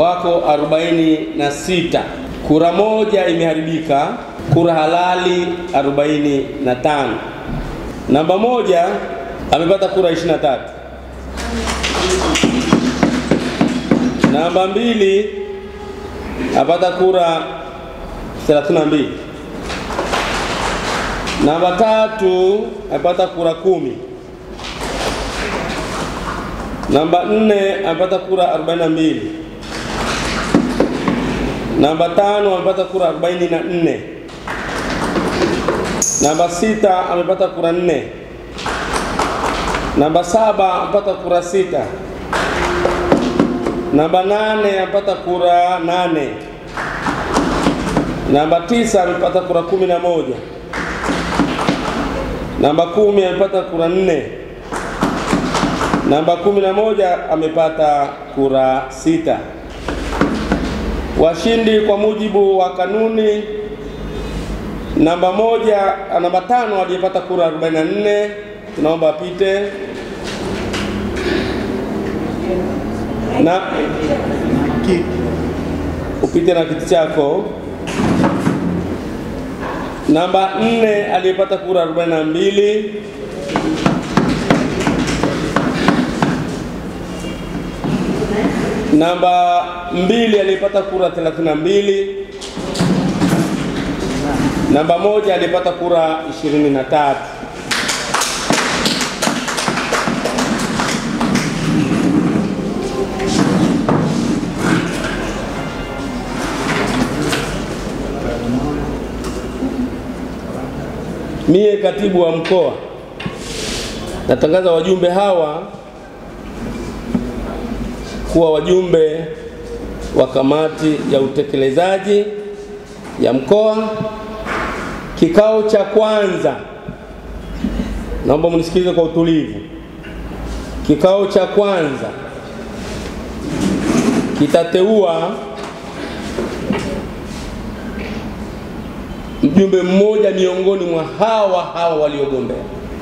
wako 46. Kura moja imeharibika, kura halali 45. Namba moja amepata kura 23. Namba mbili apata kura 32. Namba tatu amepata kura kumi. Namba nne amepata kura 42. Namba tano amepata kura 44. Namba sita amepata kura nne. Namba saba amepata kura sita. Namba nane amepata kura nane. Namba tisa amepata kura kumi na moja. Namba kumi amepata kura nne. Namba kumi na moja amepata kura sita. Washindi kwa mujibu wa kanuni, namba moja, namba tano aliyepata kura 44 tunaomba apite na upite na kiti chako. Namba nne aliyepata kura 42 Namba mbili aliyepata kura 32. Namba moja aliyepata kura 23. Mie katibu wa mkoa natangaza wajumbe hawa kuwa wajumbe wa kamati ya utekelezaji ya mkoa. Kikao cha kwanza, naomba mnisikilize kwa utulivu. Kikao cha kwanza kitateua mjumbe mmoja miongoni mwa hawa hawa waliogombea,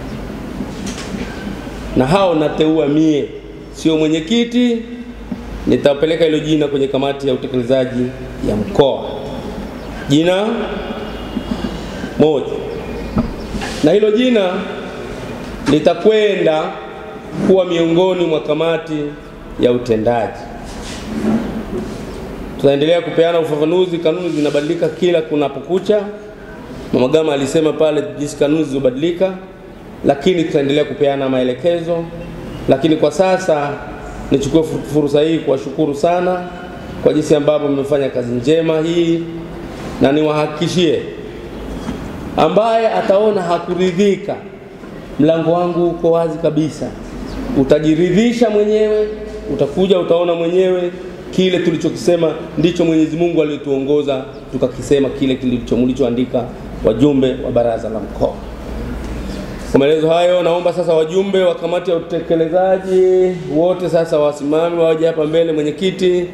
na hao nateua mie, sio mwenyekiti nitapeleka hilo jina kwenye kamati ya utekelezaji ya mkoa, jina moja, na hilo jina litakwenda kuwa miongoni mwa kamati ya utendaji. Tutaendelea kupeana ufafanuzi, kanuni zinabadilika kila kunapokucha. Mama Gama alisema pale jinsi kanuni zilizobadilika, lakini tutaendelea kupeana maelekezo, lakini kwa sasa nichukue fursa hii kuwashukuru sana kwa jinsi ambavyo mmefanya kazi njema hii, na niwahakikishie, ambaye ataona hakuridhika, mlango wangu uko wazi kabisa. Utajiridhisha mwenyewe, utakuja utaona mwenyewe kile tulichokisema ndicho Mwenyezi Mungu aliyotuongoza tukakisema, kile kilicho mlichoandika wajumbe wa baraza la mkoa. Kwa maelezo hayo, naomba sasa wajumbe wa kamati ya utekelezaji wote sasa wasimame waje hapa mbele. Mwenyekiti,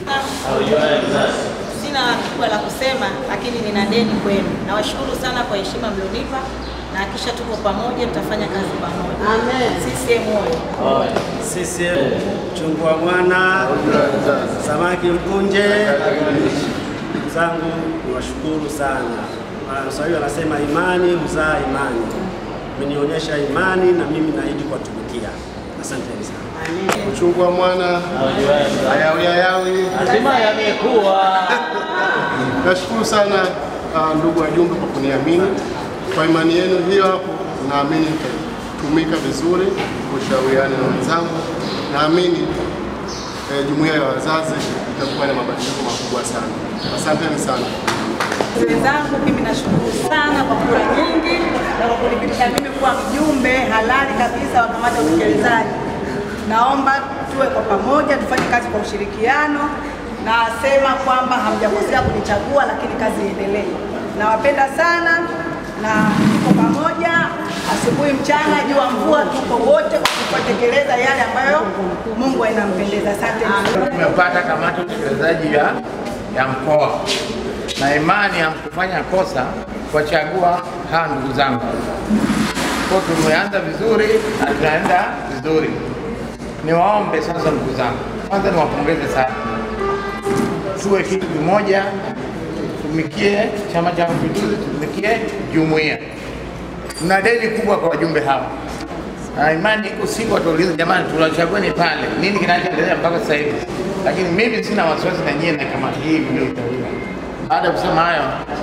Sina kubwa la kusema, lakini nina deni kwenu. Nawashukuru sana kwa heshima mlionipa na kisha tuko pamoja, tutafanya kazi pamoja. Amen. CCM oyee! CCM chungu wa mwana samaki mkunje. Ndugu zangu niwashukuru sana. Waswahili wanasema imani huzaa imani. Mmenionyesha imani na mimi naahidi kuwatumikia. Asanteni sana. Uchungu wa mwana hayawi hayawi. Lazima yamekuwa. Nashukuru sana uh, ndugu wajumbe kwa kuniamini. Kwa imani yenu hiyo hapo, naamini nitatumika vizuri kushauriana na wenzangu. Naamini eh, jumuiya ya wazazi itakuwa na mabadiliko makubwa sana. Asanteni sana. Wenzangu, mimi nashukuru sana kwa kura nyingi na kwa kunipitisha mimi kuwa mjumbe halali kabisa wa kamati ya utekelezaji. Naomba tuwe kwa pamoja, tufanye kazi kwa ushirikiano. Nasema kwamba hamjakosea kunichagua, lakini kazi iendelee. Nawapenda sana na tuko pamoja, asubuhi, mchana, jua, mvua, tuko wote kutekeleza yale ambayo Mungu anampendeza. Asante. Tumepata kamati ya utekelezaji ya, ya mkoa na imani ya kufanya kosa kuwachagua hawa ndugu zangu. Kwa tumeanza vizuri na tunaenda vizuri. Niwaombe sasa ndugu zangu, kwanza niwapongeze sana tuwe kitu kimoja, tumikie Chama cha Mapinduzi, tumikie jumuiya. Tuna deni kubwa kwa wajumbe hawa na imani iko siku watauliza, jamani, tunachagueni pale, nini kinachoendelea mpaka sasa hivi? Lakini mimi sina wasiwasi na nyie na kamati hii mlioiteuliwa. Baada ya kusema hayo,